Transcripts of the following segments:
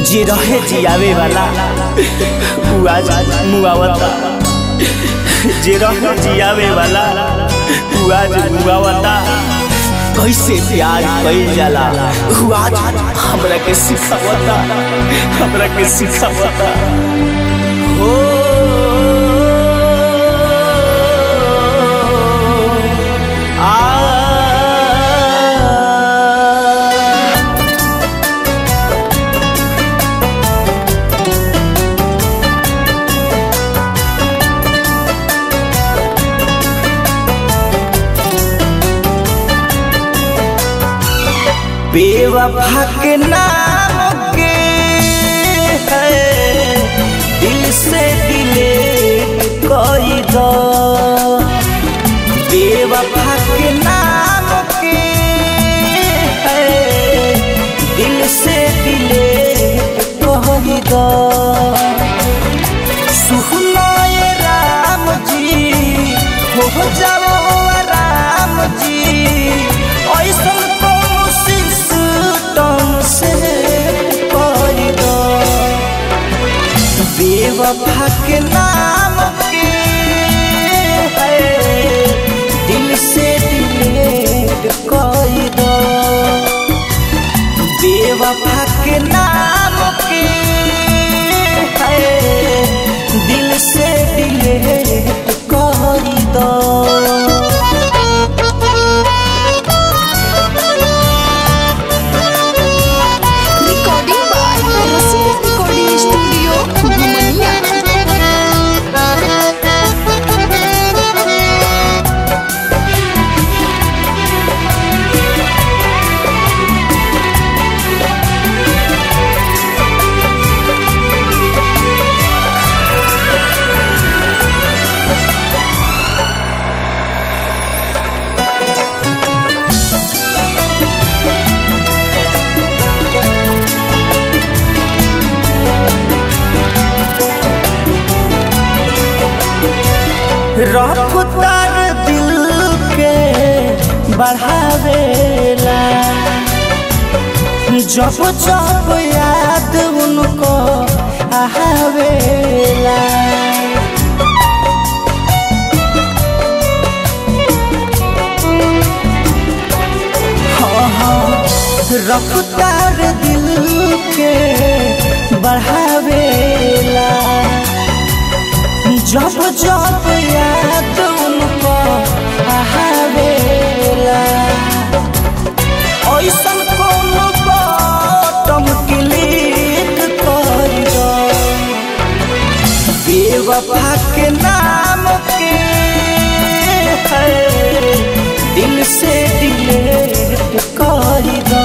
जे रहे जियावे वाला उ आज मुआवता जे रहे जियावे वाला उ आज मुआवता कैसे प्यार कइल जाला उ आज हमरा के सिखावता हमरा के सिखावता हो आ बेवफा के नाम के है दिल से दिले कोई दो बेवफा के नाम के है दिल से दिले कोई दो सुहनाए राम जी हो जाओ राम जी ऐसन कौन सिस्टम से कर दो बेवफा के नाम के है दिल से डिलीट कर दो बेवफा के नाम के है दिल से डिलीट कर दो Recording by Rasina Recording Studio, Bumania. रफ्तार दिल के बढ़ावेला जब जब याद उनको आवेला हाँ, हाँ, रफ्तार दिल के बढ़ावेला जब जब याद उनको आवेला ऐसन कोनो बटम क्लिक कर दो बेवफा के नाम के है दिल से डिलीट कर दो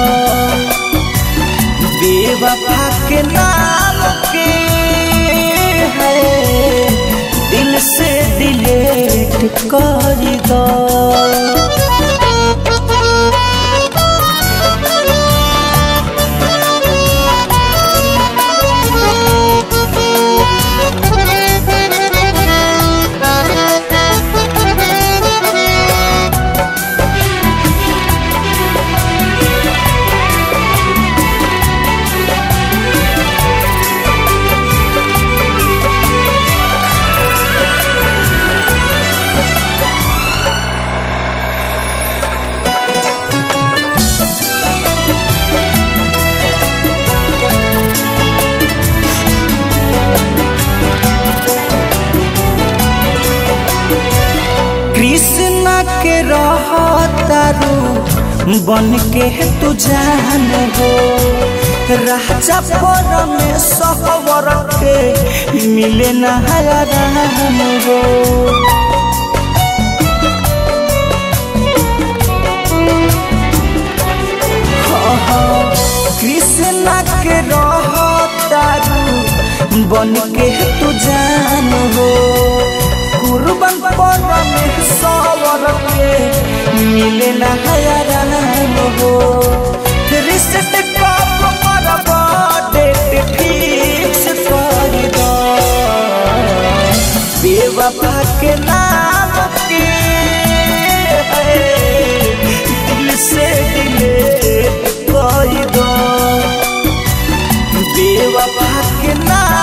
बेवफा के नाम के है दिल से डिलीट कर दो कृष्ण के रहतारू बन के तू जान हो राजा पर में सहवर के मिले नहाराम हो कृष्ण के रहतारू बन के तू जान हो कुर्बान पर में सवर के मिले ना हयाराम हो रिश्ते कब करब डेट फिक्स कर दो बेवफा के नाम के है दिल से दिले कह दो के नाम